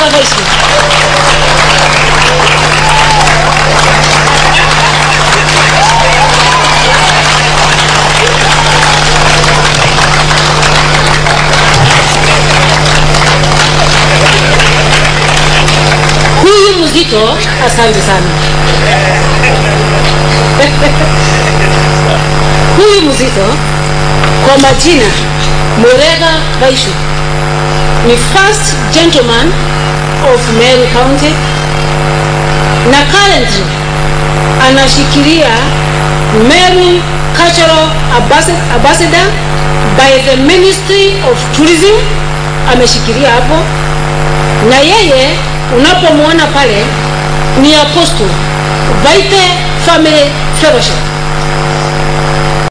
Morega Vaishu. Huyu mzito, asante sana. Huyu mzito kwa majina Morega Vaishu ni first gentleman of Meru County na currently anashikilia Meru Cultural Ambassa- Ambassador by the Ministry of Tourism, ameshikilia hapo, na yeye unapomwona pale ni apostle Vaite Family Fellowship